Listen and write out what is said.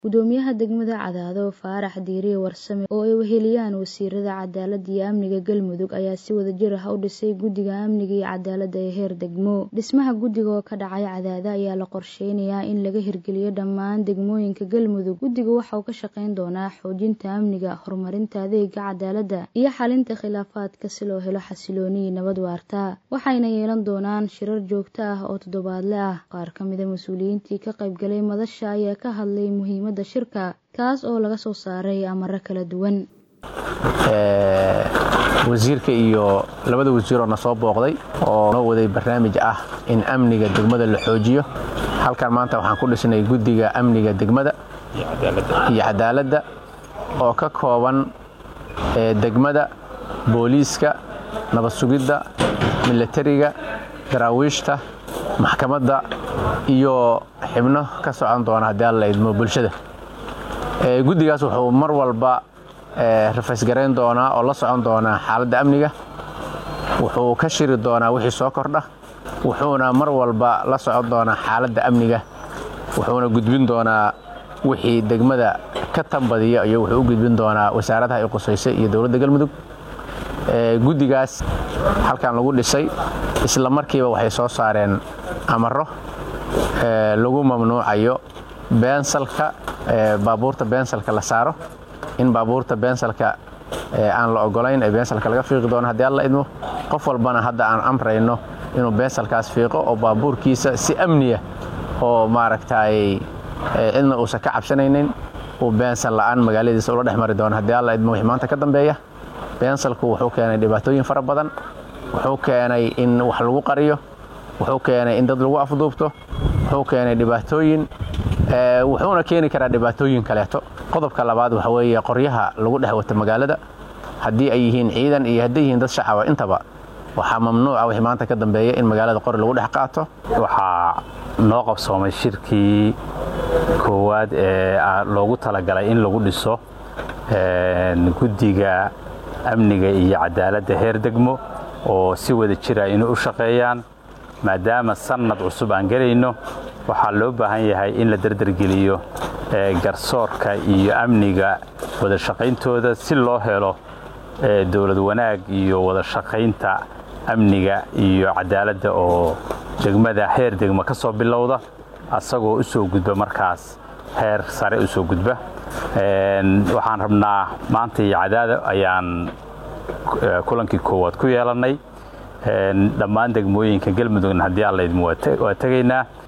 Gudoomiyaha degmada Cadaado Faarax Diiriye Warsame oo ay weheliyaan wasiirada cadaaladda iyo amniga Galmudug ayaa si wadajir ah u dhisay guddiga amniga iyo cadaaladda ee heer degmo. Dhismaha guddiga oo ka dhacay Cadaado ayaa la qorsheynayaa in laga hirgeliyo dhammaan degmooyinka Galmudug. Guddigu waxa uu ka shaqeyn doonaa xoojinta amniga, horumarinta adeegga cadaaladda, iyo xalinta khilaafaadka si loo helo xasillooni iyo nabad waarta. Waxayna yeelan doonaan shirar joogto ah oo toddobaadle ah. Qaar ka mid ah mas'uuliyiintii ka qaybgalay madasha ayaa ka hadlay muhiimadda shirka, kaas oo laga soo saaray amarro kala duwan. wasiirka iyo labada wasiiroo na soo booqday oo noo waday barnaamij ah in amniga degmada la xoojiyo halkan maanta waxaan ku dhisnay guddiga amniga degmada iyo cadaaladda oo ka kooban degmada booliiska nabad sugidda milatariga daraawiishta maxkamadda iyo xibno ka socon doona haddii alla idmo bulshada guddigaas wuxuu mar walba rafaysgarayn doonaa oo la socon doonaa xaaladda amniga wuxuu ka shiri doonaa wixii soo kordha wuxuuna mar walba la socon doonaa xaaladda amniga wuxuuna gudbin doonaa wixii degmada ka tambadiya iyo wuxuu u gudbin doonaa wasaaradaha ay qusaysay iyo dowladda galmudug guddigaas halkan lagu dhisay isla markiiba waxay soo saareen amaro lagu mamnuucayo beensalka baabuurta beensalka la saaro in baabuurta beensalka aan la ogolayn ee beensalka laga fiiqi doono haddii alla idmo qof walbana hadda aan amrayno inuu beensalkaas fiiqo oo baabuurkiisa si amniya oo maaragtay cidna uusan ka cabsanaynin uu beensal la'aan magaaladiisa ula dhex mari doono haddii alla idmo wixii maanta ka dambeeya beensalku wuxuu keenay dhibaatooyin fara badan wuxuu keenay in wax lagu qariyo wuxuu keenay in dad lagu afduubto wuxuu keenay dhibaatooyin wuxuuna keeni karaa dhibaatooyin kaleeto qodobka labaad waxa weeye qoryaha lagu dhex wato magaalada haddii ay yihiin ciidan iyo hadday yihiin dad shacaba intaba waxaa mamnuuca wixii maanta ka dambeeya in magaalada qori lagu dhex qaato waxaa noo qabsoomay shirkii koowaad ee loogu talagalay in lagu dhiso guddiga amniga iyo cadaaladda heer degmo oo si wada jira inay u shaqeeyaan maadaama sannad cusub aan gelayno waxaa loo baahan yahay in la derdergeliyo garsoorka iyo amniga wada shaqayntooda si loo helo dowlad wanaag iyo wada shaqaynta amniga iyo cadaaladda oo degmada heer degmo ka soo bilowda asagoo u soo gudba markaas heer sare u soo gudba waxaan rabnaa maanta iyo cadaada ayaan kulankii koowaad ku yeelannay dhammaan degmooyinka galmudugna haddii alla idmo waa tegaynaa